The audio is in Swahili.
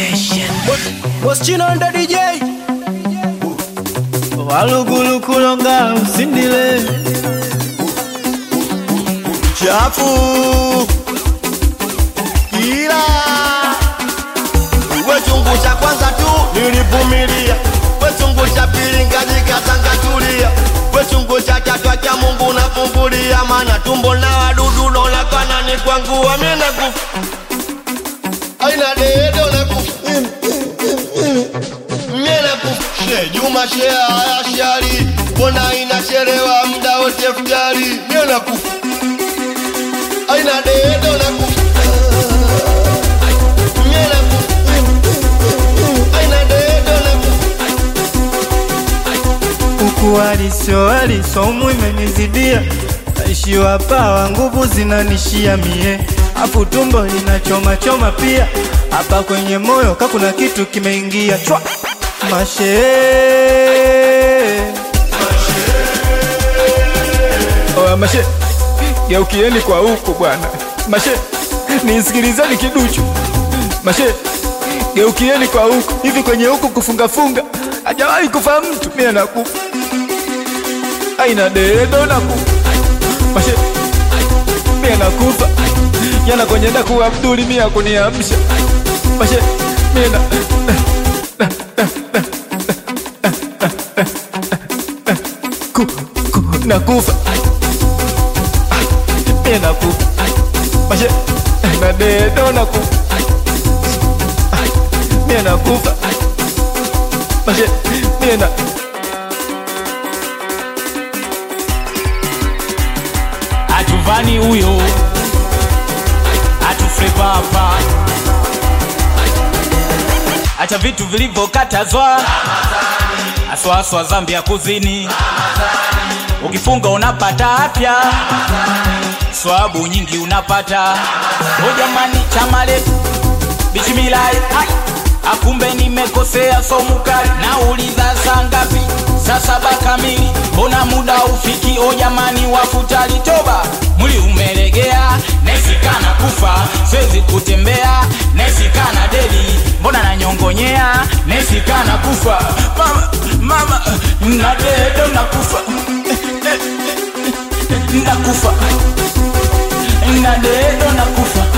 Moschino ndo DJ walugulukulonga usindile chafu ila we chungu cha kwanza tu nilivumilia, we chungu cha pili ngajikatangatulia, we chungu cha tatu cha Mungu nafumbulia, maana tumbo na wadudu naonekana ni kwangu, mimi nakufa aina dedo nakufa mimi nakufa she Juma she haya shari, mbona inachelewa muda wote futari, mimi nakufa aina dedo nakufa mimi nakufa aina dedo nakufa huku waliso walisomu imenizidia naishiwa pawa nguvu zinanishia mie afu tumbo linachoma choma pia hapa kwenye moyo kakuna kitu kimeingia chwa mashe Oya mashe, geukieni kwa huku bwana. Mashe, nisikilizeni kiduchu. Mashe, geukieni kwa huku. Hivi kwenye huku kufungafunga hajawahi kufa mtu, mimi nakufa. Aina dedo nakufa. Mashe, mimi nakufa. Jana kwenye daku Abduli mimi akuniamsha. Mashe, mimi na ku, ku, nakufa mie nakufa mashe na dedo nakufa mie nakufa mashe mie na atuvani huyo atufrepa hapa acha vitu vilivyokatazwa aswaswa zambi ya kuzini ukifunga unapata afya swabu nyingi unapata o jamani chamale bismillah ai akumbe nimekosea somukali nauliza saa ngapi saa saba kamili mbona muda ufiki o jamani wafutali toba mwili umelegea nesikana kufa siwezi kutembea nesikana deli mbona nanyongonyea nesikana kufa mama mama nadedo nakufa nakufa nadedo nakufa